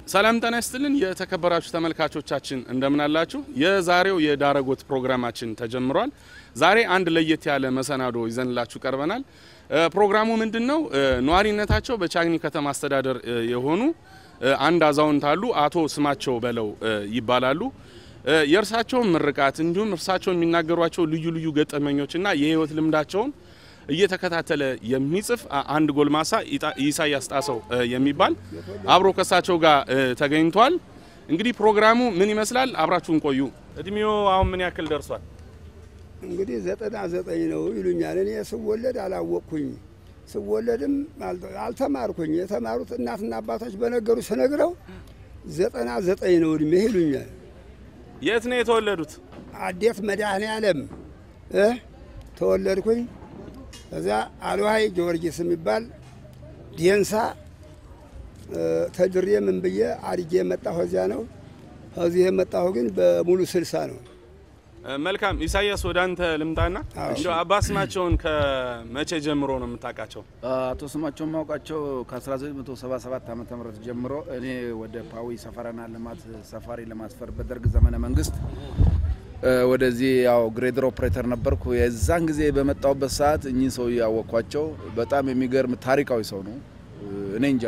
ሰላም ጤና ይስጥልን የተከበራችሁ ተመልካቾቻችን እንደምን አላችሁ? የዛሬው የዳረጎት ፕሮግራማችን ተጀምሯል። ዛሬ አንድ ለየት ያለ መሰናዶ ይዘንላችሁ ቀርበናል። እ ፕሮግራሙ ምንድን ነው? እ ነዋሪነታቸው በቻግኒ ከተማ አስተዳደር እ የሆኑ እ አንድ አዛውንት አሉ። አቶ ስማቸው በለው እ ይባላሉ። እ የእርሳቸውን ምርቃት እንዲሁም እርሳቸው የሚናገሯቸው ልዩ ልዩ ገጠመኞችና የህይወት ልምዳቸውን እየተከታተለ የሚጽፍ አ- አንድ ጎልማሳ ኢጣ- ኢሳያስ ጣሰው እ የሚባል አብሮ ከሳቸው ጋር እ ተገኝቷል። እንግዲህ ፕሮግራሙ ምን ይመስላል? አብራችሁን ቆዩ። እድሜው አሁን ምን ያክል ደርሷል? እንግዲህ ዘጠና ዘጠኝ ነው ይሉኛል። እኔ ስወለድ አላወቅኩኝ። ስወለድም አልተ- አልተማርኩኝ። የተማሩት እናትና አባቶች በነገሩ ስነግረው ዘጠና ዘጠኝ ነው እድሜ ይሉኛል። የት ነው የተወለዱት? አዴት መድኃኔ ዓለም እ ተወለድኩኝ። እዛ አልዋይ ጊዮርጊስ የሚባል ዴንሳ እ ተድሬ ምን ብዬ አድጌ የመጣሁ እዚያ ነው። ከዚህ የመጣሁ ግን በሙሉ ስልሳ ነው። እ መልካም ኢሳያስ፣ ወደ አንተ ልምጣና አዎ። እንደው አባ ስማቸውን ከመቼ ጀምሮ ነው የምታውቃቸው? አቶ ስማቸው ማውቃቸው ከ1977 ዓ ም ጀምሮ እኔ ወደ ፓዊ ሰፈራና ልማት ሰፋሪ ለማስፈር በደርግ ዘመነ መንግስት እ ወደዚህ ያው ግሬደር ኦፕሬተር ነበርኩ። የዛን ጊዜ በመጣሁበት ሰዓት እኚህ ሰው ያወቅኳቸው በጣም የሚገርም ታሪካዊ ሰው ነው። እኔ እንጃ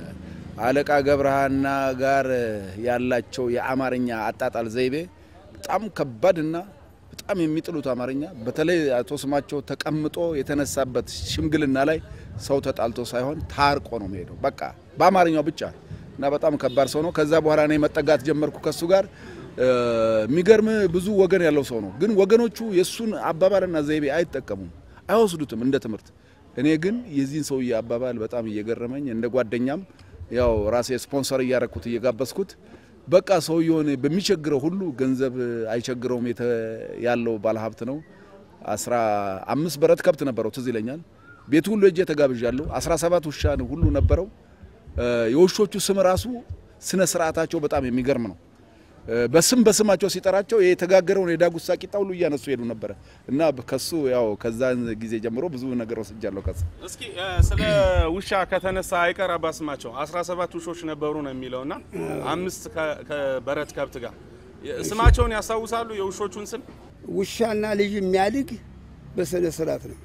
አለቃ ገብረሃና ጋር ያላቸው የአማርኛ አጣጣል ዘይቤ በጣም ከባድና በጣም የሚጥሉት አማርኛ በተለይ አቶ ስማቸው ተቀምጦ የተነሳበት ሽምግልና ላይ ሰው ተጣልቶ ሳይሆን ታርቆ ነው የሚሄደው። በቃ በአማርኛው ብቻ እና በጣም ከባድ ሰው ነው። ከዛ በኋላ እኔ መጠጋት ጀመርኩ ከሱ ጋር። እ፣ የሚገርም ብዙ ወገን ያለው ሰው ነው። ግን ወገኖቹ የእሱን አባባልና ዘይቤ አይጠቀሙም፣ አይወስዱትም እንደ ትምህርት። እኔ ግን የዚህን ሰውዬ አባባል በጣም እየገረመኝ እንደ ጓደኛም ያው ራሴ ስፖንሰር እያረኩት እየጋበዝኩት በቃ ሰውየውን በሚቸግረው ሁሉ ገንዘብ አይቸግረውም የተ- ያለው ባለሀብት ነው። አስራ አምስት በረት ከብት ነበረው ትዝ ይለኛል። ቤቱ ሁሉ እጄ ተጋብዣለሁ። አስራ ሰባት ውሻ ሁሉ ነበረው። እ፣ የውሾቹ ስም ራሱ ስነ ስርዓታቸው በጣም የሚገርም ነው። እ፣ በስም በስማቸው ሲጠራቸው የተጋገረውን የዳጉሳ ቂጣ ሁሉ እያነሱ ሄዱ ነበረ እና ከሱ ያው ከዛን ጊዜ ጀምሮ ብዙ ነገር ወስጃለሁ ከሱ እስኪ እ፣ ስለ ውሻ ከተነሳ አይቀር አባ ስማቸው 17 ውሾች ነበሩ ነው የሚለውና አምስት ከ- ከበረት ከብት ጋር የ- ስማቸውን ያስታውሳሉ? የውሾቹን ስም ውሻና ልጅ የሚያድግ በስነ ስርዓት ነው።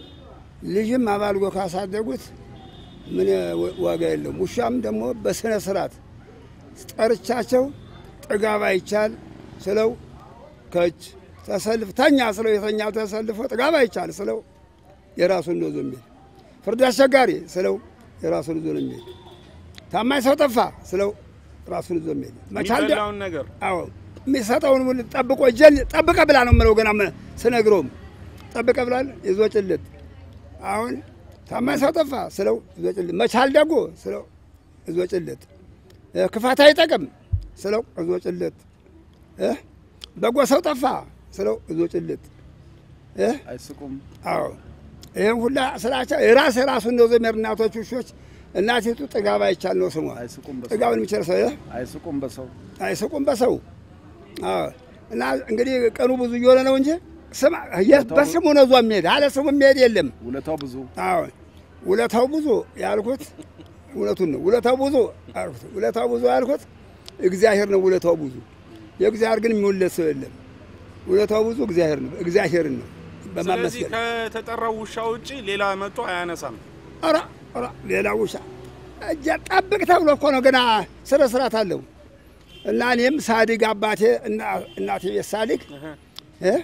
ልጅም አባልጎ ካሳደጉት ምን ዋጋ የለውም። ውሻም ደግሞ በስነ ስርዓት ጠርቻቸው ጥጋብ አይቻል ስለው ከች ተሰልፍ ተኛ ስለው የተኛው ተሰልፎ ጥጋብ አይቻል ስለው የራሱን ነው ዞ የሚል ፍርድ አስቸጋሪ ስለው የራሱን ዞ ነው የሚል ታማኝ ሰው ጠፋ ስለው ራሱን ዞ የሚል መቻል ደ- የሚበላውን ነገር አዎ የሚሰጠውን ሁሉ ጠብቆ ጀል ጠብቀ ብላ ነው የምለው። ገና ም- ስነግረውም ጠብቀ ብላል ይዞ ጭልጥ። አሁን ታማኝ ሰው ጠፋ ስለው ይዞ ጭልጥ። መቻል ደጎ ስለው ይዞ ጭልጥ። እ፣ ክፋት አይጠቅም ስለው ይዞ ጭልጥ። እ፣ በጎ ሰው ጠፋ ስለው ይዞ ጭልጥ። እ፣ አይስቁም። አዎ ይህም ሁላ ስላቸው የራስ የራሱን ነው ዘመድ እናቶች ውሾች እናቲቱ ጥጋብ አይቻል ነው ስሟ አይስቁም በሰው ጥጋብን የሚችል ሰው እ፣ አይስቁም በሰው አይስቁም በሰው አዎ። እና እንግዲህ ቀኑ ብዙ እየሆነ ነው እንጂ ስም የ- በስሙ ነው ዞ የሚሄድ አለ ስሙ የሚሄድ የለም። ውለታው ብዙ አዎ ውለታው ብዙ ያልኩት እውነቱን ነው። ውለታው ብዙ ያልኩት ውለታው ብዙ ያልኩት እግዚአብሔር ነው። ውለታው ብዙ የእግዚአብሔር ግን የሚውለት ሰው የለም። ውለታው ብዙ እግዚአብሔር ነው። እግዚአብሔርን ነው ስለዚህ በማመስገን ከተጠራው ውሻ ውጪ ሌላ መጥቶ አያነሳም። ኧረ ኧረ ሌላ ውሻ እጃ ጠብቅ ተብሎ እኮ ነው ገና ስነ ስርዓት አለው። እና እኔም ሳድግ አባቴ እና- እናቴ ቤት ሳድግ እ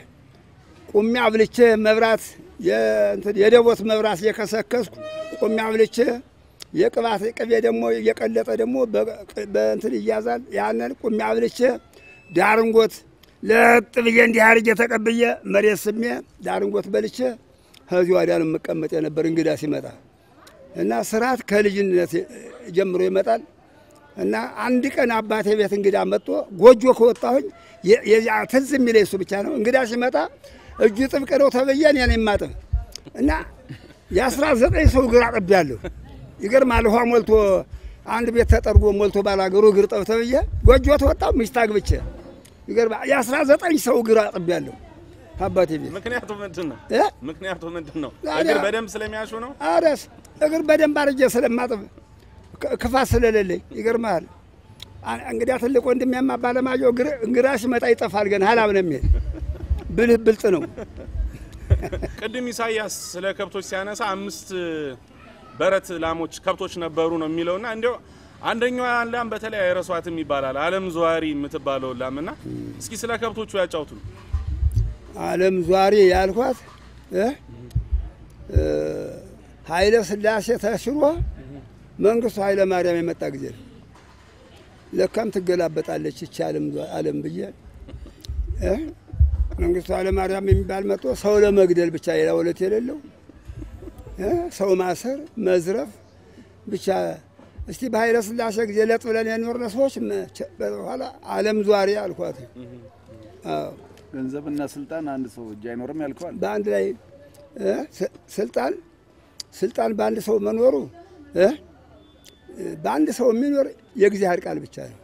ቁሜ አብልቼ መብራት የእንትን የደቦት መብራት እየከሰከስኩ ቁሜ አብልቼ የቅባት ቅቤ ደግሞ እየቀለጠ ደግሞ በ- በእንትን ይያዛል። ያንን ቁሜ አብልቼ ዳርንጎት ለጥ ብዬ እንዲህ አድርጌ ተቀብዬ መሬት ስሜ ዳርንጎት በልቼ ከዚህ ወዲያ ነው የምቀመጥ የነበር እንግዳ ሲመጣ እና ስርዓት ከልጅነት ጀምሮ ይመጣል። እና አንድ ቀን አባቴ ቤት እንግዳ መጥቶ ጎጆ ከወጣሁኝ የ- የዚያ ትዝ የሚለኝ እሱ ብቻ ነው። እንግዳ ሲመጣ እጁ ጥብቅ ነው ተብዬ እኔ ነኝ የማጥብ እና የአስራ ዘጠኝ ሰው እግር አጥቤያለሁ። ይገርማል። ውሃ ሞልቶ አንድ ቤት ተጠርጎ ሞልቶ ባላገሩ እግር ጠብ ተብዬ ጎጆ ተወጣሁ ሚስት አግብቼ ይገርማል። የአስራ ዘጠኝ ሰው እግር አጥቤያለሁ አባቴ ቤት ምክንያቱ ምንድን ነው? እ? ምክንያቱ ምንድን ነው? ታዲያ- እግር በደንብ ስለሚያሹ ነው። አረስ እግር በደንብ አርጄ ስለማጥብ ክ- ክፋት ስለሌለኝ ይገርማል። አ- እንግዲያ ትልቅ ወንድሜማ ባለማየሁ ግር- እንግዳ ሲመጣ ይጠፋል። ገና ሀላም ነው የሚሄድ ብልህ ብልጥ ነው። ቅድም ኢሳያስ ስለ ከብቶች ሲያነሳ አምስት በረት ላሞች ከብቶች ነበሩ ነው የሚለውና እንዲያው አንደኛዋ ላም በተለይ አይረሷትም ይባላል። አለም ዘዋሪ የምትባለው ላምና እስኪ ስለ ከብቶቹ ያጫውቱን። ዓለም ዟሪ ያልኳት እ እ ኃይለ ሥላሴ ተሽሮ መንግስቱ ኃይለ ማርያም የመጣ ጊዜ ነው። ለካም ትገላበጣለች ይቺ ዓለም ዟ- ዓለም ብዬ እ መንግስቱ ኃይለ ማርያም የሚባል መጥቶ ሰው ለመግደል ብቻ ሌላ ወለት የሌለው እ ሰው ማሰር፣ መዝረፍ ብቻ እስቲ በኃይለ ሥላሴ ጊዜ ለጥ ብለን የኖርነ ሰዎች መቼ- በኋላ ዓለም ዟሪ አልኳት። አዎ ገንዘብና ስልጣን አንድ ሰው እጅ አይኖርም ያልከዋል። በአንድ ላይ እ ስ- ስልጣን ስልጣን በአንድ ሰው መኖሩ እ በአንድ ሰው የሚኖር የእግዚአብሔር ቃል ብቻ ነው።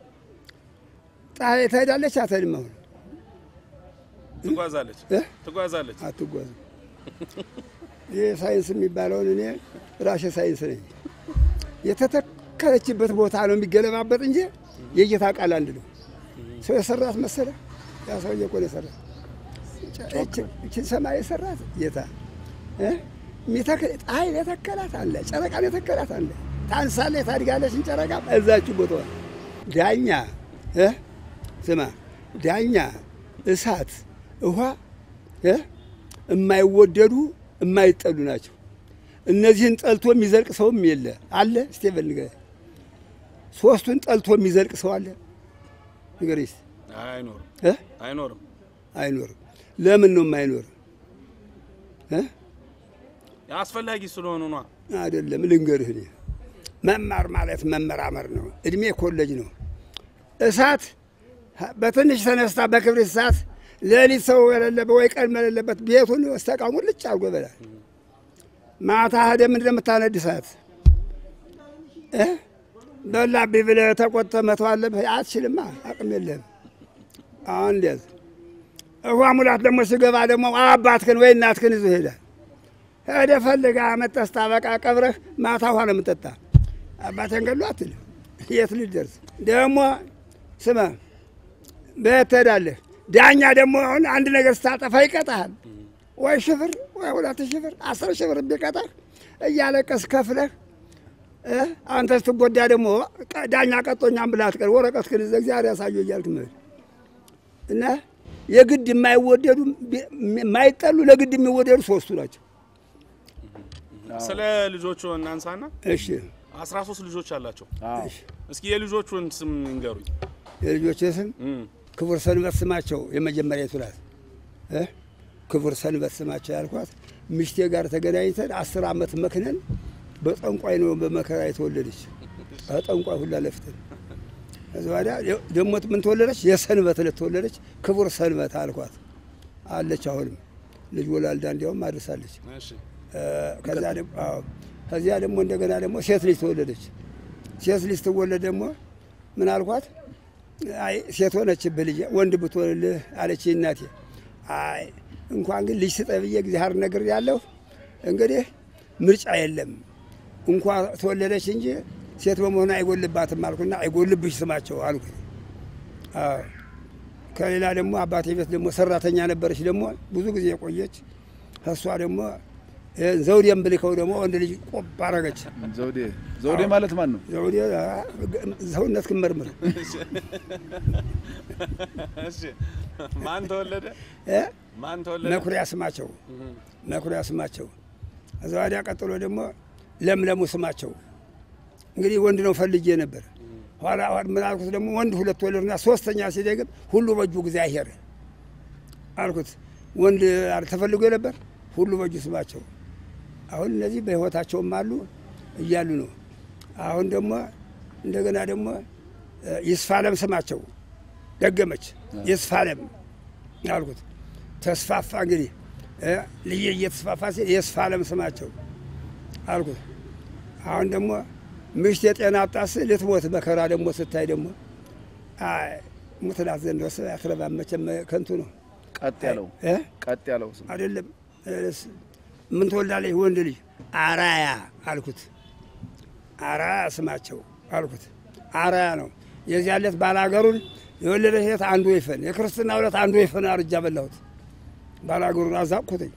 ፀሐይ ትሄዳለች አትሄድም? አሁን ትጓዛለች እ ትጓዛለች። አትጓዝም። ይህ ሳይንስ የሚባለውን እኔ ራሴ ሳይንስ ነኝ። የተተከለችበት ቦታ ነው የሚገለባበጥ እንጂ የጌታ ቃል አንድ ነው። ሰው የሰራት መሰለ ያ ሰውዬ እኮ ነው የሰራት። እችን ሰማይ የሰራት ጌታ እ የሚተክል ፀሐይን የተከላት አለ፣ ጨረቃን የተከላት አለ። ታንሳለች፣ ታድጋለች። ጨረቃ እዛችሁ ቦታዋ ዳኛ እ ስማ ዳኛ፣ እሳት፣ ውሃ እ የማይወደዱ የማይጠሉ ናቸው። እነዚህን ጠልቶ የሚዘልቅ ሰውም የለ አለ። ስቴቨን ንገረኝ፣ ሶስቱን ጠልቶ የሚዘልቅ ሰው አለ? ንገረኝ እስቲ አይኖርም እ አይኖርም። አይኖርም። ለምን ነው የማይኖር? እ አስፈላጊ ስለሆኑ ነው። አይደለም ልንገርህ፣ እኔ መማር ማለት መመራመር ነው። እድሜ ኮሌጅ ነው። እሳት በትንሽ ተነስታ በክብሪት እሳት ሌሊት ሰው የሌለበት ወይ ቀን የሌለበት ቤቱን እስተቃሙ ልጭ አድርጎ ይበላል። ማታ ሄደ ምንድን ነው የምታነድ እሳት እ በላብኝ ብለህ ተቆጥተህ መተው አለብህ። አትችልማ፣ አቅም የለህም። አሁን እንደዚህ ውሃ ሙላት ደግሞ ሲገባ ደግሞ አባትህን ወይ እናትህን ይዞ ይሄዳል። ሄደ ፈልጋ መጠስታ በቃ ቀብረህ ማታ ውሃ ነው የምጠጣ። አባቴን ገሉ አትልም። የት ልደርስ ደግሞ ስማ፣ በየት ትሄዳለህ? ዳኛ ደግሞ አሁን አንድ ነገር ስታጠፋ ይቀጣሃል። ወይ ሽፍር ወይ ሁለት ሽፍር አስር ሽፍር ቢቀጣህ እያለቀስ ከፍለህ እ አንተ ስትጎዳ ደግሞ ቀ- ዳኛ ቀጦኛም ብለህ አትቀር ወረቀት ግን እግዚአብሔር ያሳየው እያልክ መሄድ እና የግድ የማይወደዱ የማይጠሉ ለግድ የሚወደዱ ሶስቱ ናቸው። ስለ ልጆቹ እናንሳና እሺ 13 ልጆች አላቸው። አዎ እስኪ የልጆቹን ስም ይንገሩኝ። የልጆች ስም እም፣ ክቡር ሰንበት ስማቸው የመጀመሪያዊቱ ናት እ ክቡር ሰንበት ስማቸው ያልኳት ምሽቴ ጋር ተገናኝተን አስር ዓመት መክነን በጠንቋይ ነው በመከራ የተወለደች በጠንቋይ ሁላ ለፍተን ከዚ ወዲያ ደግሞ ምን ተወለደች? የሰንበት ዕለት ተወለደች። ክቡር ሰንበት አልኳት አለች። አሁንም ልጅ ወላልዳ እንዲያውም አድርሳለች። እሺ እ ከዛ ደግሞ አዎ፣ ከዚያ ደግሞ እንደገና ደግሞ ሴት ልጅ ተወለደች። ሴት ልጅ ትወለድ ደግሞ ምን አልኳት? አይ ሴት ሆነችብህ ልጄ፣ ወንድ ብትወልልህ አለች እናቴ። አይ እንኳን ግን ልጅ ስጠኝ ብዬ እግዚአብሔር ነገር ያለሁ እንግዲህ ምርጫ የለም እንኳ ተወለደች እንጂ ሴት በመሆኑ አይጎልባትም አልኩና አይጎልብሽ ስማቸው አልኩ። አዎ ከሌላ ደግሞ አባቴ ቤት ደግሞ ሰራተኛ ነበረች ደግሞ ብዙ ጊዜ የቆየች እሷ ደግሞ ይህን ዘውዴን ብልከው ደግሞ ወንድ ልጅ ቆብ አረገች። ዘውዴ ዘውዴ ማለት ማን ነው? ዘውዴ አ፣ ሰውነት ክመርምር እሺ ማን ተወለደ? እ? ማን ተወለደ? መኩሪያ ስማቸው መኩሪያ ስማቸው። ከዛ ወዲያ ቀጥሎ ደግሞ ለምለሙ ስማቸው። እንግዲህ ወንድ ነው ፈልጌ ነበር። ኋላ ምን አልኩት ደግሞ ወንድ ሁለት ወለድና ሶስተኛ ሲደግም ሁሉ በእጁ ጊዜ አይሄር አልኩት። ወንድ ተፈልጎ ነበር ሁሉ በእጁ ስማቸው። አሁን እነዚህ በሕይወታቸውም አሉ እያሉ ነው። አሁን ደግሞ እንደገና ደግሞ እ፣ ይስፋለም ስማቸው ደገመች። ይስፋለም አልኩት። ተስፋፋ እንግዲህ እ፣ ልዬ እየተስፋፋ ሲል የስፋለም ስማቸው አልኩት። አሁን ደግሞ ምሽት የጤና አጣስ ልትሞት መከራ ደግሞ ስታይ ደግሞ አይ ሙትላት ዘንድ ወስ አትረባም መቼም ከንቱ ነው ቀጥ ያለው እ? ቀጥ ያለው ስም አይደለም እስ ምን ትወልዳለች? ወንድ ልጅ አራያ አልኩት። አራያ ስማቸው አልኩት። አራያ ነው የዚያ ዕለት ባላገሩን የወለደ ሴት አንዱ ወይፈን፣ የክርስትና ዕለት አንዱ ወይፈን አርጃ በላሁት። ባላገሩን አዛቅኩትኝ።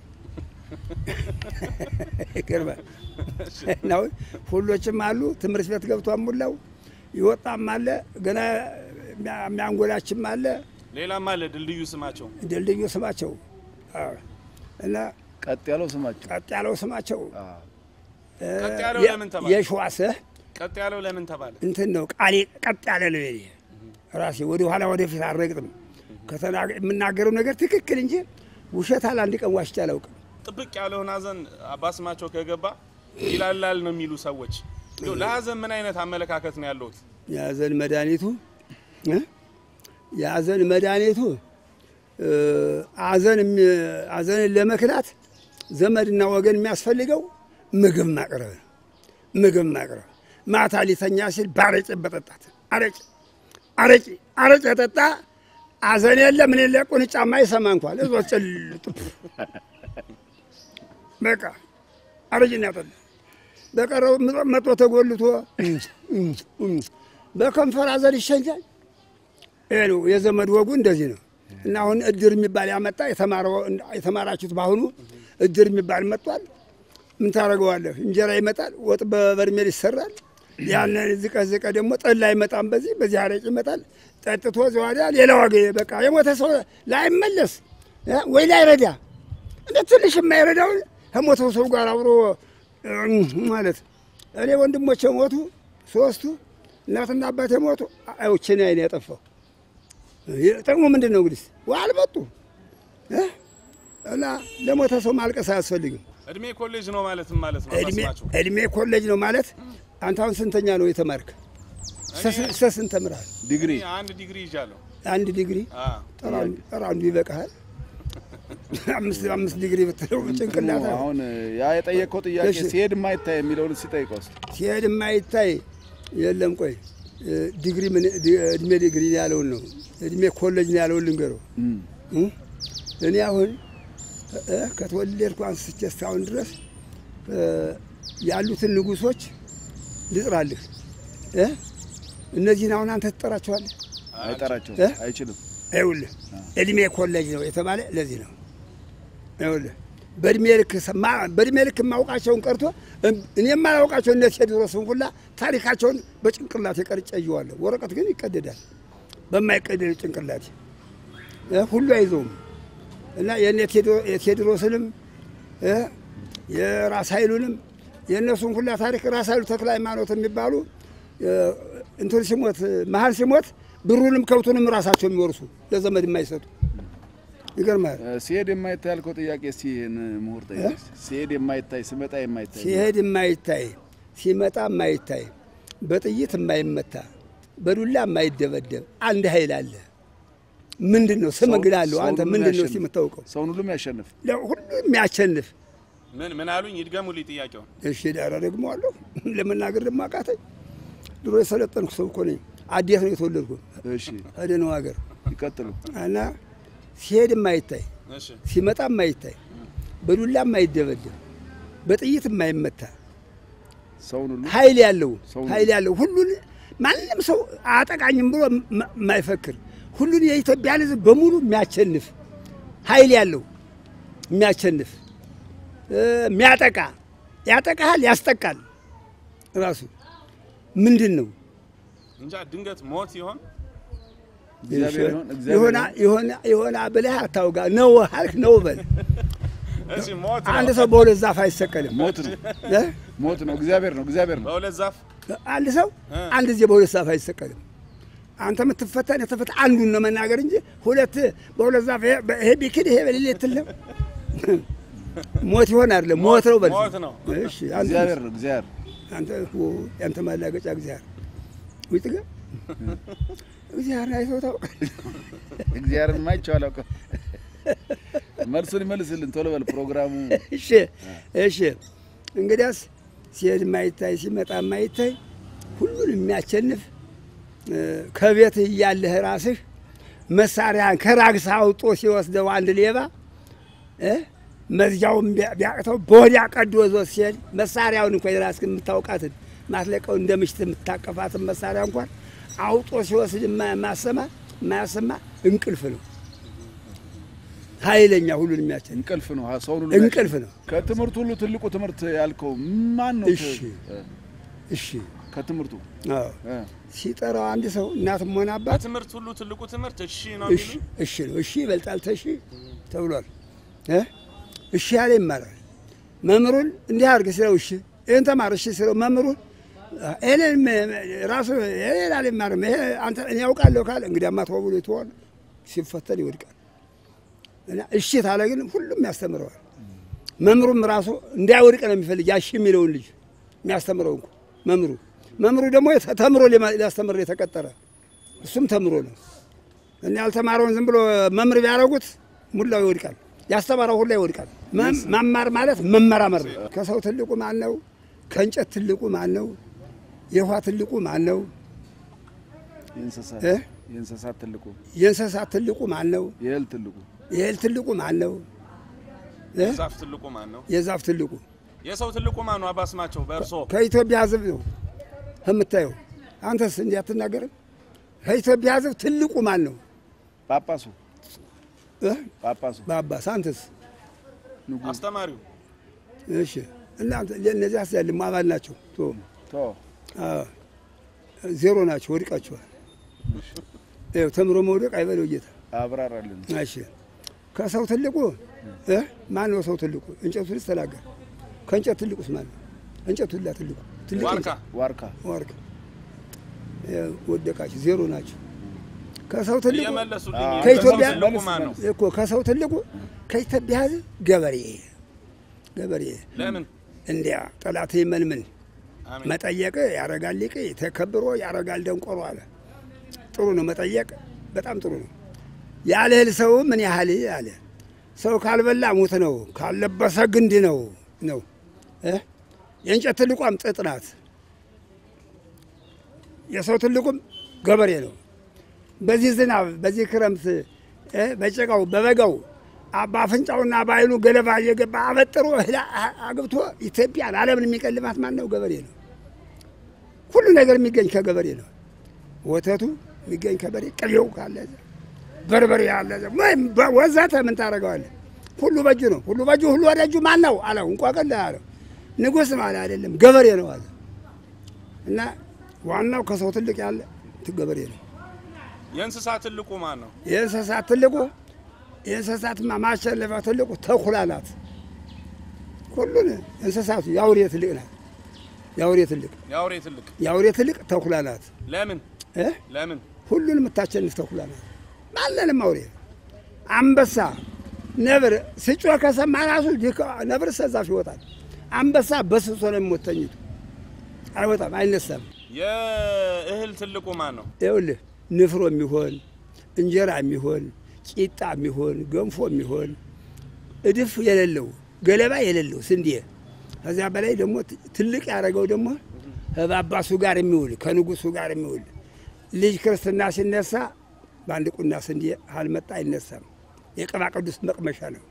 ይገርማል። እና አሁን ሁሎችም አሉ። ትምህርት ቤት ገብቷን ሙላው ይወጣም አለ ገና የሚያንጎላችም አለ። ሌላም አለ ድልድዩ ስማቸው ድልድዩ ስማቸው አዎ። እና ቀጥ ያለው ስማቸው ቀጥ ያለው ስማቸው አዎ። ቀጥ ያለው ለምን ተባለ? የሸዋስህ ቀጥ ያለው ለምን ተባለ? እንትን ነው ቃሌ ቀጥ ያለ ነው። የኔ ራሴ ወደ ኋላ ወደፊት አልረግጥም። ከተናገ- የምናገረው ነገር ትክክል እንጂ ውሸት አለ አንድ ቀን ዋሽቼ አላውቅም። ጥብቅ ያለውን ሀዘን አባስማቸው ከገባ ይላላል ነው የሚሉ ሰዎች እንደው ለሀዘን ምን አይነት አመለካከት ነው ያለሁት? የሀዘን መድኃኒቱ እ? የሀዘን መድኃኒቱ እ፣ ሀዘን የሚ- ሀዘንን ለመክላት ዘመድና ወገን የሚያስፈልገው ምግብ ማቅረብ ነው። ምግብ ማቅረብ ማታ ሊተኛ ሲል ባረጭ በጠጣት አረጭ አረጭ አረጭ የጠጣ ሀዘን የለ ምን የለ ቁንጫማ ይሰማ እንኳን እዞ ጭልጥ በቃ አረጅና ያጠጣ በቀረው መጦ ተጎልቶ በከንፈር ሀዘን ይሸኛል። ይሄ ነው የዘመድ ወጉ እንደዚህ ነው። እና አሁን እድር የሚባል ያመጣ የተማረው- የተማራችሁት በአሁኑ እድር የሚባል መጥቷል። ምን ታደርገዋለህ? እንጀራ ይመጣል፣ ወጥ በበርሜል ይሰራል። ያንን ዝቀ ዝቀ ደግሞ ጠላ አይመጣም፣ በዚህ በዚህ አረጭ ይመጣል። ጠጥቶ ዘዋዳ ሌላ ዋጋ በቃ የሞተ ሰው ላይመለስ እ ወይ ላይረዳ እንደ ትንሽ የማይረዳውን ከሞተው ሰው ጋር አብሮ እም ማለት እኔ ወንድሞቼ ሞቱ ሶስቱ፣ እናትና አባቴ ሞቱ። አይቼን አይን ያጠፋው ጥቅሙ ምንድን ነው እንግዲህ አልመጡ እ እና ለሞተ ሰው ማልቀስ አያስፈልግም። እድሜ ኮሌጅ ነው ማለትም ማለት ነው እድሜ አባስማቸው። እድሜ ኮሌጅ ነው ማለት አንተ አሁን ስንተኛ ነው የተማርክ? እስከ ስንት ተምረሃል? ዲግሪ እኔ አንድ ዲግሪ ይዣለሁ። አንድ ዲግሪ አ ኧረ አንዱ- ኧረ አንዱ ይበቃሃል። አምስት አምስት ዲግሪ ብትለው ጭንቅላት ነው። አሁን ያ የጠየቀው ጥያቄ እሺ። ሲሄድ የማይታይ የሚለውን ሲጠይቀው እስኪ ሲሄድ የማይታይ የለም። ቆይ እ፣ ዲግሪ ምን ዲ- እድሜ ዲግሪ ነው ያለውን ነው እድሜ ኮሌጅ ነው ያለውን ልንገረው። እም፣ እ? እኔ አሁን እ፣ ከተወለድኩ አንስቼ እስካሁን ድረስ እ፣ ያሉትን ንጉሶች ልጥራልህ እ? እነዚህን አሁን አንተ ትጠራቸዋለህ? አይጠራቸውም፣ እ? አይችልም። ይኸውልህ እድሜ ኮሌጅ ነው የተባለ ለዚህ ነው። ይኸውልህ በእድሜ ልክ ሰማ- በእድሜ ልክ የማውቃቸውን ቀርቶ እም- እኔ የማላውቃቸው እነ ቴዎድሮስን ሁላ ታሪካቸውን በጭንቅላቴ ቀርጬ ይዤዋለሁ። ወረቀት ግን ይቀደዳል። በማይቀደድ ጭንቅላቴ እ ሁሉ አይዘውም እና የእነ ቴዎድሮ- የቴዎድሮስንም እ የራስ ኃይሉንም የእነሱን ሁላ ታሪክ ራስ ኃይሉ ተክለ ሃይማኖት የሚባሉ እ፣ እንትን ሲሞት መሀል ሲሞት ብሩንም ከብቱንም ራሳቸው የሚወርሱ ለዘመድ የማይሰጡ ይገርማል። እ፣ ሲሄድ የማይታይ ያልከው ጥያቄ እስኪ ይህን ምሁር ጠይቅ። ሲሄድ የማይታይ ሲመጣ የማይታይ ሲሄድ የማይታይ ሲመጣ የማይታይ በጥይት የማይመታ በዱላ የማይደበደብ አንድ ኃይል አለ። ምንድን ነው ስም እንግዳ አለው። ሰውን አንተ ሁሉ ምንድን ነው የሚያሸንፍ። እስኪ የምታውቀው? ሰውን ሁሉም ያሸንፍ። ሁሉ የሚያሸንፍ ምን ምን አሉኝ? ይድገሙልኝ ጥያቄውን። እሺ ዳራ ደግሞ አለሁ ለመናገር ደግሞ አቃተኝ። ድሮ የሰለጠንኩ ሰው እኮ ነኝ። አዴት ነው የተወለድኩ እሺ እደነው ሀገር ይቀጥሉ። እና ሲሄድ የማይታይ እሺ ሲመጣ የማይታይ በዱላ የማይደበደብ በጥይት የማይመታ ሰውን ሁሉ ኃይል ያለው ሰው ኃይል ያለው ሁሉን ማንም ሰው አጠቃኝም ብሎ ማ- የማይፈክር ሁሉን የኢትዮጵያን ሕዝብ በሙሉ የሚያሸንፍ ኃይል ያለው የሚያሸንፍ እ፣ የሚያጠቃ ያጠቃሃል፣ ያስጠቃል። ራሱ ምንድን ነው እንጃ ድንገት ሞት ይሆን? እግዚአብሔር ይሁን እግዚአብሔር የሆነ ይሁን። የሆነ የሆነ ብለህ አታውጋ ነው አልክ ነው በል። እሺ ሞት አንድ ነው። ሰው በሁለት ዛፍ አይሰቀልም። ሞት ነው እ? ሞት ነው። እግዚአብሔር ነው እግዚአብሔር ነው። በሁለት ዛፍ አንድ ሰው እ። አንድ ጊዜ በሁለት ዛፍ አይሰቀልም። አንተ የምትፈተን የተፈታ አንዱን ነው መናገር እንጂ ሁለት በሁለት ዛፍ ይሄ ይሄ ቢክድ ይሄ በሌለ የትልም ሞት ይሆን አይደለም ሞት ነው በል። ሞት ነው። እሺ አንተ እግዚአብሔር ነው እግዚአብሔር አንተ ኦ ያንተ ማላገጫ እግዚአብሔር ውጥ ገ እግዚአብሔር አይተው ታውቃለህ። እግዚአብሔርን ማይቼው አላውቅም። መልሱን ይመልስልን ቶሎ በል ፕሮግራሙ እሺ እሺ። እንግዲያስ ሲሄድ የማይታይ ሲመጣ የማይታይ ሁሉን የሚያሸንፍ እ፣ ከቤትህ እያለህ ራስህ መሳሪያን ከራግሳ አውጦ ሲወስደው አንድ ሌባ እ፣ መዝጊያውን ቢያ- ቢያቅተው በወዲያ ቀዶ ዞት ሲሄድ መሳሪያውን እንኳ የራስህን የምታውቃትን ማትለቀው እንደ ምሽት የምታቀፋትን መሳሪያ እንኳን አውጦ ሲወስድ የማ- የማሰማ የማያሰማ እንቅልፍ ነው። ኃይለኛ ሁሉን የሚያስጨንቅ እንቅልፍ ነው ሰውን ሁሉ እንቅልፍ ነው። ከትምህርት ሁሉ ትልቁ ትምህርት ያልከው ማን ነው? እሺ። እሺ ከትምህርቱ አዎ። እ፣ ሲጠራው አንድ ሰው እናትም ሆነ አባት በትምህርት ሁሉ ትልቁ ትምህርት እሺ ነው እሺ የሚሉ እሺ ነው። እሺ ይበልጣል ተሺ ተብሏል። እ እሺ ያለ ይማራል። መምህሩን እንዲህ አድርግ ስለው እሺ ይህን ተማር እሺ ስለው መምህሩን ይህንን ራሱ ይሄን አልማርም ይሄ አንተ እኔ ያውቃለሁ ካለ እንግዲያማ ተው ብሎ ትሆን ሲፈተን ይወድቃል። እና እሺ ታለ ግን ሁሉም ያስተምረዋል። መምህሩም ራሱ እንዳይወድቅ ነው የሚፈልግ ያሺ የሚለውን ልጅ የሚያስተምረው እንኳ መምህሩ መምህሩ ደግሞ የተ- ተምሮ ሊማ- ሊያስተምር የተቀጠረ እሱም ተምሮ ነው እና ያልተማረውን ዝም ብሎ መምህር ቢያደርጉት ሙላው ይወድቃል። ያስተማረው ሁላ ይወድቃል። መም- መማር ማለት መመራመር ነው። ከሰው ትልቁ ማን ነው? ከእንጨት ትልቁ ማን ነው? የውሃ ትልቁ ማን ነው? የእንስሳት እ? የእንስሳት ትልቁ የእንስሳት ትልቁ ማን ነው? የእህል ትልቁ የእህል ትልቁ ማን ነው? እ? ዛፍ ትልቁ ማን ነው? የዛፍ ትልቁ የሰው ትልቁ ማን ነው? አባስማቸው በእርሶ ከኢትዮጵያ ሕዝብ ነው የምታየው። አንተስ እንዲህ አትናገርም? ከኢትዮጵያ ሕዝብ ትልቁ ማን ነው? ጳጳሱ እ? ጳጳሱ በአባስ አንተስ? ንጉሥ አስተማሪው እሺ እናንተ እነዚህ አስያልም አባል ናቸው። ቶ ቶ አዎ፣ ዜሮ ናቸው፣ ወድቃቸዋል። ይኸው ተምሮ መውደቅ አይበለው ጌታ። አብራራልን። እሺ ከሰው ትልቁ እ ማን ነው ሰው ትልቁ? እንጨቱ ልጅ ተናገር። ከእንጨት ትልቁስ ማን ነው? እንጨቱ ላ ትልቁ ትልቁ ዋርካ ዋርካ ዋርካ ይኸው ወደቃችሁ፣ ዜሮ ናቸው። ከሰው ትልቁ እየመለሱልኝ አዎ፣ ከኢትዮጵያ ከሰው ትልቁ ማን ነው? እኮ ከሰው ትልቁ ከኢትዮጵያ ሕዝብ ገበሬ ገበሬ ለምን እንዲያ ጠላት ይመንምን አሜን መጠየቅ ያረጋል ሊቅ ተከብሮ ያረጋል ደንቆሮ አለ። ጥሩ ነው መጠየቅ፣ በጣም ጥሩ ነው። ያለ እህል ሰው ምን ያህል አለ። ሰው ካልበላ ሙት ነው፣ ካልለበሰ ግንድ ነው ነው እ የእንጨት ትልቋም ጥጥ ናት። የሰው ትልቁም ገበሬ ነው። በዚህ ዝናብ፣ በዚህ ክረምት እ በጭቃው በበጋው አ- በአፍንጫውና በዓይኑ ገለባ እየገባ አበጥሮ እህል አ- አግብቶ ኢትዮጵያን ዓለምን የሚቀልማት ማን ነው? ገበሬ ነው። ሁሉ ነገር የሚገኝ ከገበሬ ነው። ወተቱ የሚገኝ ከበሬ፣ ቅቤው ካለ እዛ፣ በርበሬ ያለ እዛ፣ ወይም በ- ወዘተ ምን ታደርገዋለህ? ሁሉ በእጁ ነው። ሁሉ በእጁ ሁሉ ወደ እጁ ማን ነው አለው። እንቋቅልህ አለው። ንጉሥ ማለት አይደለም ገበሬ ነው አለ እና ዋናው ከሰው ትልቅ ያለ ት- ገበሬ ነው። የእንስሳት ትልቁ ማን ነው? የእንስሳት ትልቁ የእንስሳትማ ማሸነፊያ ትልቁ ተኩላ ናት። ሁሉን እንስሳቱ የአውሬ ትልቅ ናት። የአውሬ ትልቅ የአውሬ ትልቅ የአውሬ ትልቅ ተኩላ ናት ለምን እ ለምን ሁሉን የምታሸንፍ ተኩላ ናት። ማንንም አውሬ አንበሳ፣ ነብር ስጮህ ከሰማ ራሱ ዲካ- ነብር ሰዛፍ ይወጣል። አንበሳ በስሶ ነው የሚሞት ተኝቶ አይወጣም፣ አይነሳም። የእህል ትልቁ ማን ነው? ይኸውልህ ንፍሮ የሚሆን እንጀራ የሚሆን ቂጣ የሚሆን ገንፎ የሚሆን እድፍ የሌለው ገለባ የሌለው ስንዴ ከዚያ በላይ ደግሞ ት- ትልቅ ያደረገው ደግሞ ከጳጳሱ ጋር የሚውል ከንጉሱ ጋር የሚውል ልጅ ክርስትና ሲነሳ በአንድ ቁና ስንዴ አልመጣ አይነሳም። የቅባ ቅዱስ መቅመሻ ነው።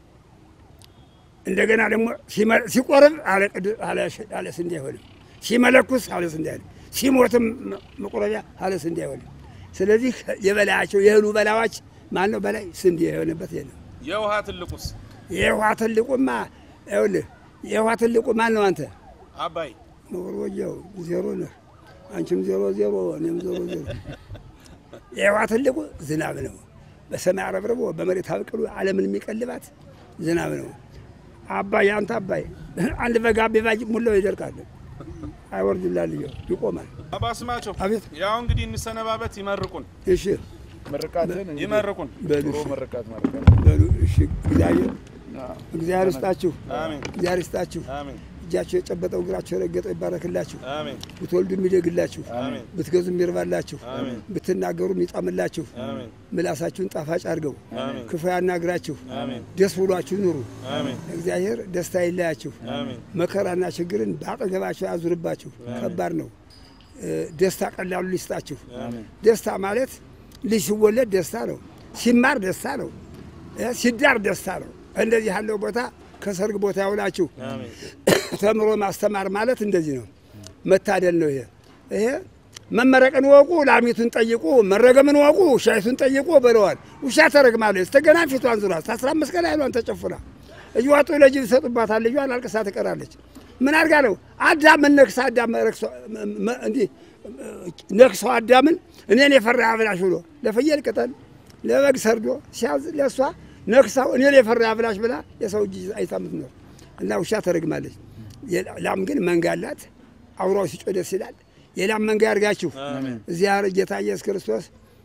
እንደገና ደግሞ ሲመ- ሲቆርብ አለ ቅዱ- አለ ሽ- አለ ስንዴ አይሆንም። ሲመለኩስ አለ ስንዴ አይሆንም። ሲሞትም መ- መቁረቢያ አለ ስንዴ አይሆንም። ስለዚህ የበላያቸው የእህሉ በላዮች ማን ነው በላይ ስንዴ የሆነበት ይሄ ነው። የውሃ ትልቁስ? የውሃ ትልቁማ ይኸውልህ የውሃ ትልቁ ማን ነው? አንተ አባይ መወርወጃው ዜሮ ነህ፣ አንቺም ዜሮ ዜሮ፣ እኔም ዜሮ ዜሮ። የውሃ ትልቁ ዝናብ ነው። በሰማይ አረብርቦ በመሬት አብቅሎ ዓለምን የሚቀልባት ዝናብ ነው። አባይ አንተ አባይ አንድ በጋ ቢባጅ ሙላው ይደርቃል፣ አይወርድላልየው ይቆማል። አባስማቸው አቤት ያው እንግዲህ እንሰነባበት። ይመርቁን እሺ ምርቃትን እንግዲህ ይመርቁን። በሉ ጥሩ እሺ፣ ምርቃት መርቃት በሉ እሺ። እግዚአብሔር እግዚአብሔር ይስጣችሁ፣ አሜን እግዚአብሔር ይስጣችሁ። አሜን እጃቸው የጨበጠው እግራቸው የረገጠው ይባረክላችሁ። አሜን ብትወልዱ የሚደግላችሁ፣ አሜን ብትገዙ የሚርባላችሁ፣ አሜን ብትናገሩ የሚጣምላችሁ፣ አሜን ምላሳችሁን ጣፋጭ አድርገው አሜን ክፉ ያናግራችሁ፣ አሜን ደስ ብሏችሁ ኑሩ። አሜን እግዚአብሔር ደስታ ይለያችሁ፣ አሜን መከራና ችግርን በአጠገባቸው ያዙርባችሁ። ከባድ ነው። እ፣ ደስታ ቀላሉ ሊስጣችሁ። አሜን ደስታ ማለት ልጅ ሲወለድ ደስታ ነው፣ ሲማር ደስታ ነው፣ እ፣ ሲዳር ደስታ ነው። እንደዚህ ያለው ቦታ ከሰርግ ቦታ ያውላችሁ። አሜን ተምሮ ማስተማር ማለት እንደዚህ ነው። መታደል ነው። ይሄ ይሄ መመረቅን ወቁ፣ ላሚቱን ጠይቁ፣ መረገምን ወቁ፣ ውሻይቱን ጠይቁ ብለዋል። ውሻ ተረግማለች። ስተገና ፊቷን ዙራ አስራ አምስት ቀን አይሏን ተጨፍና እየዋጡ ለጅብ ይሰጡባታል። ልጇን አልቅሳ ትቀራለች። ምን አድርጋ ነው አዳምን ነክሳ አዳም ረክሶ እንዲህ ነክሶ አዳምን እኔን የፈራ አብላሽ ብሎ ለፍየል ቅጠል ለበግ ሰርዶ ሲያዝ ለእሷ ነክሳው እኔን የፈራ አብላሽ ብላ የሰው እጅ አይታ የምትኖር እና ውሻ ተረግማለች። ላም ግን መንጋ አላት። አውራው ሲጮህ ደስ ይላል። የላም መንጋ ያርጋችሁ። እዚያ ጌታ ኢየሱስ ክርስቶስ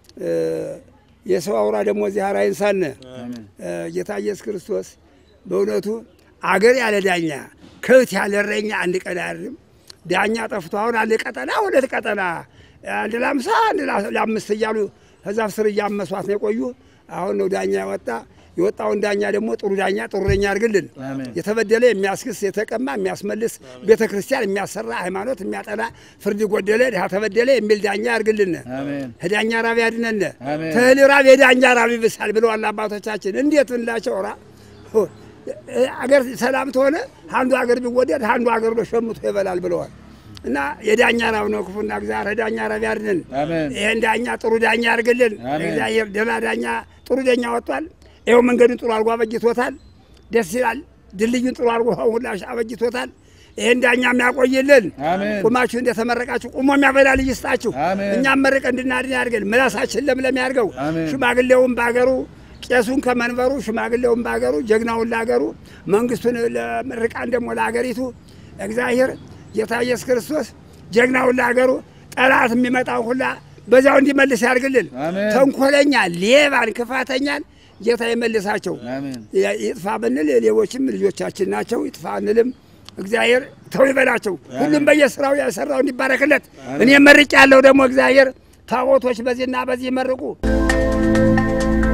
የሰው አውራ ደግሞ እዚህ አይንሳን። ጌታ ኢየሱስ ክርስቶስ በእውነቱ አገር ያለ ዳኛ ከብት ያለ እረኛ አንድ ቀን አያድርም። ዳኛ ጠፍቶ አሁን አንድ ቀጠና ሁለት ቀጠና አንድ ለአምሳ አንድ ለአምስት እያሉ ከዛፍ ስር እያመሷት ነው የቆዩ። አሁን ነው ዳኛ ያወጣ። የወጣውን ዳኛ ደግሞ ጥሩ ዳኛ ጥሩ ዳኛ ያድርግልን። የተበደለ የሚያስክስ የተቀማ የሚያስመልስ ቤተ ክርስቲያን የሚያሰራ ሃይማኖት የሚያጠና ፍርድ ጎደለ ድሃ ተበደለ የሚል ዳኛ ያድርግልን። ከዳኛ ራብ ያድነን። ተህል ራብ የዳኛ ራብ ይብሳል ብለዋል አባቶቻችን። እንዴት እንላቸው ራ አገር ሰላም ተሆነ አንዱ አገር ቢወደድ አንዱ አገር ነው ሸምቶ ይበላል ብለዋል። እና የዳኛ ራብ ነው ክፉና እግዚአብሔር ዳኛ ራብ ያድነን። ይህን ዳኛ ጥሩ ዳኛ ያድርግልን። እግዚአብሔር ደህና ዳኛ ጥሩ ዳኛ ወጥቷል። ይኸው መንገዱን ጥሩ አድርጎ አበጅቶታል። ደስ ይላል። ድልድዩን ጥሩ አድርጎ ሁላ አበጅቶታል። ይህን ዳኛ የሚያቆይልን ቁማችሁ እንደተመረቃችሁ ቁሞ የሚያበላ ልጅ ይስጣችሁ። እኛም መርቅ እንድናድን ያድርገን። ምላሳችን ለምለም ያድርገው። ሽማግሌውን በአገሩ ቄሱን ከመንበሩ ሽማግሌውን በአገሩ ጀግናውን ለአገሩ መንግስቱን ለምርቃን ደግሞ ለአገሪቱ እግዚአብሔር ጌታ ኢየሱስ ክርስቶስ ጀግናውን ለአገሩ ጠላት የሚመጣው ሁላ በዛው እንዲመልስ ያድርግልን። ተንኮለኛ ሌባን፣ ክፋተኛን ጌታ ይመልሳቸው። ይጥፋ ብንል ሌቦችም ልጆቻችን ናቸው። ይጥፋ እንልም እግዚአብሔር ተው ይበላቸው። ሁሉም በየስራው የሰራው እንዲባረክለት እኔ መርቅ ያለው ደግሞ እግዚአብሔር ታቦቶች በዚህና በዚህ መርቁ